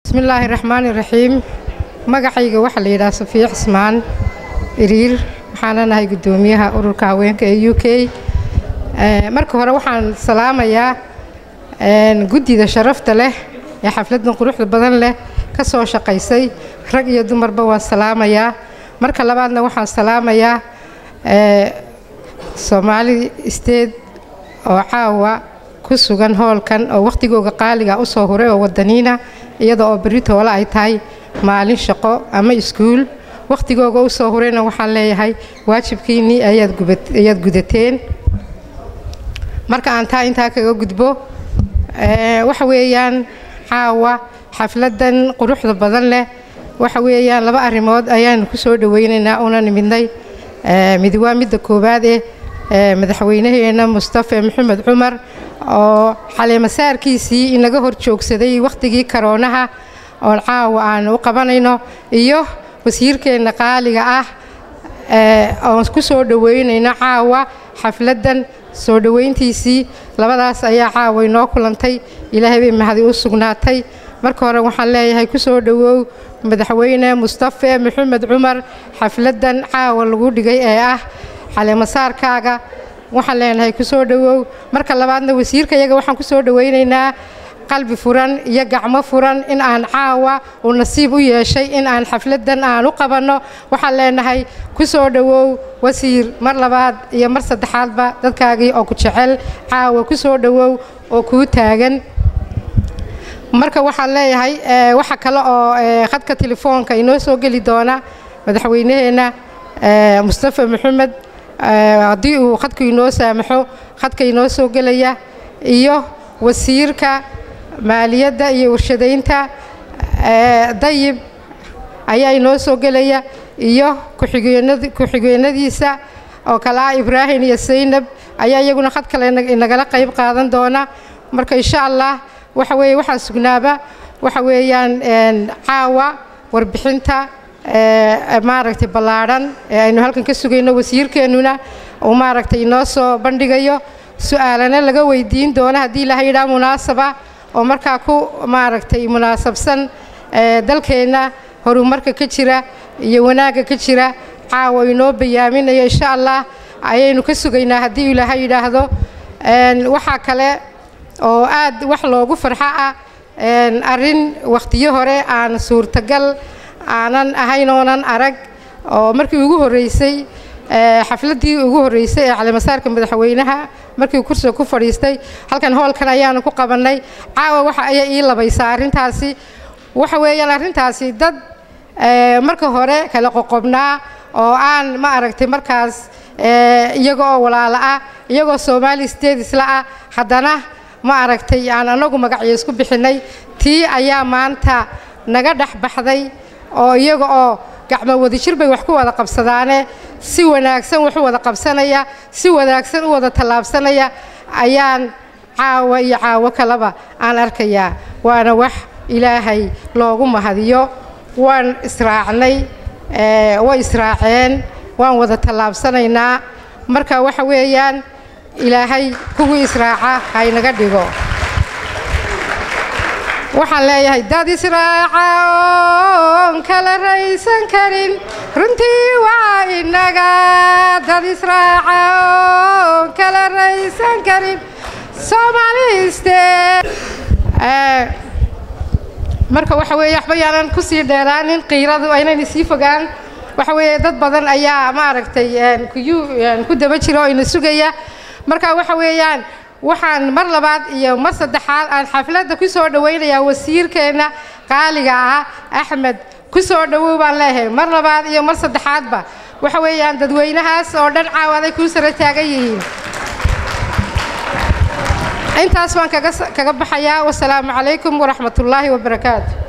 bismillaahi raxmaani raxiim magacayga waxaa la yidhaha safiya cismaan iriir waxaana nahay guddoomiyaha ururka haweenka ee u k marka hore waxaan salaamayaa guddida sharafta leh ee xafladdan quruxda badan leh ka soo shaqaysay rag iyo dumarba waan salaamayaa marka labaadna waxaan salaamayaa soomaali state oo caawa ku sugan hoolkan oo wakhtigooga qaaliga u soo huray oo wadaniina iyada oo berri toole ay tahay maalin shaqo ama iskuul wakhtigooga u soo hurayna waxaan leeyahay waajibkiinnii ayaad gudateen marka aan taa intaa kaga gudbo waxa weeyaan caawa xafladdan quruxda badan leh waxa weeyaan laba arrimood ayaanu ku soo dhowaynaynaa una nimidnay mid waa midda koowaad eh madaxweynaheena mustafe maxamed cumar oo xaleemasaarkiisii inaga hor joogsaday wakhtigii karoonaha oon caawa aanu u qabanayno iyo wasiirkeenna qaaliga ah oon ku soo dhoweynayno caawa xafladdan soo dhoweyntiisii labadaas ayaa caawa inoo kulantay ilaahay bay mahadi u sugnaatay marka hore waxaan leeyahay ku soo dhowow madaxweyne mustafe maxamed cumar xafladdan caawa lagu dhigay ee ah xaleemasaarkaaga waxaan leenahay ku soo dhowow marka labaadna wasiirka iyaga waxaan ku soo dhowaynaynaa qalbi furan iyo gacmo furan in aan caawa uu nasiib u yeeshay in aan xafladdan aan u qabanno waxaan leenahay ku soo dhowow wasiir mar labaad iyo mar saddexaadba dadkaagii oo ku jecel caawa ku soo dhowow oo kuu taagan marka waxaan leeyahay waxa kale oo khadka telefoonka inoo soo geli doona madaxweynaheenna mustafe maxamed haddii uu khadku inoo saamaxo khadka inoo soo gelaya iyo wasiirka maaliyadda iyo warshadaynta dayib ayaa inoo soo gelaya iyo ku-xigeenadiisa oo kale ah ibraahim iyo saynab ayaa iyaguna khad kale inagala qayb qaadan doona marka insha allah waxa weeye waxaan sugnaaba waxa weeyaan caawa warbixinta maaragtay ballaadhan ee aynu halkan ka sugayno wasiirkeennuna uu maaragtay inoo soo bandhigayo su-aalana laga weydiin doono haddii ilaha yidhaha munaasaba oo markaa ku maaragtay munaasabsan dalkeenna horumarka ka jira iyo wanaagga ka jira caawa inoo bayaaminayo insha allah ayaynu ka sugaynaa haddii ilaaha yidhaahdo waxaa kale oo aad wax loogu farxo ah arrin wakhtiyo hore aan suurtagal aanan ahayn oonan arag oo markii ugu horreysay xafladdii ugu horreysay ee calimasaarka madaxweynaha markii kursiga ku fadhiistay halkan hoolkan ayaanu ku qabannay caawa waxa ayaa ii labaysaa arrintaasi waxa weeyaan arrintaasi dad marka hore kala qoqobnaa oo aan ma aragtay markaas iyaga oo walaalo ah iyagoo soomaali state isla ah haddana ma aragtay aan anagu magacyo isku bixinnay tii ayaa maanta naga dhex baxday oo iyaga oo gacmo wadajir bay wax ku wada qabsadaane si wanaagsan wax u wada qabsanaya si wanaagsan u wada tallaabsanaya ayaan caawa iyo caawo kaleba aan arkayaa waana wax ilaahay loogu mahadiyo waan israacnay way israaceen waan wada tallaabsanaynaa marka waxa weeyaan ilaahay kuwii israaca haynaga dhigo waxaan leeyahay dad israaca oon kala raysan karin runtii waa inaga dad israaca oon kala raysan karin soomaaliste marka waxa weeye waxba yaanan ku sii dheeraanin qiiradu aynayna sii fogaan waxa weeye dad badan ayaa maaragtay ku daba jira oo ina sugaya marka waxa weeyaan waxaan mar labaad iyo mar saddexaad aan xafladda ku soo dhowaynayaa wasiirkeenna qaaliga ah axmed ku soo dhowow baan leeyahay mar labaad iyo mar saddexaadba waxa weeyaan dadweynahaas oo dhan caawaday kuu sara taagan yihiin intaas baan kaga baxayaa wasalaamu calaykum waraxmat ullaahi wabarakaatu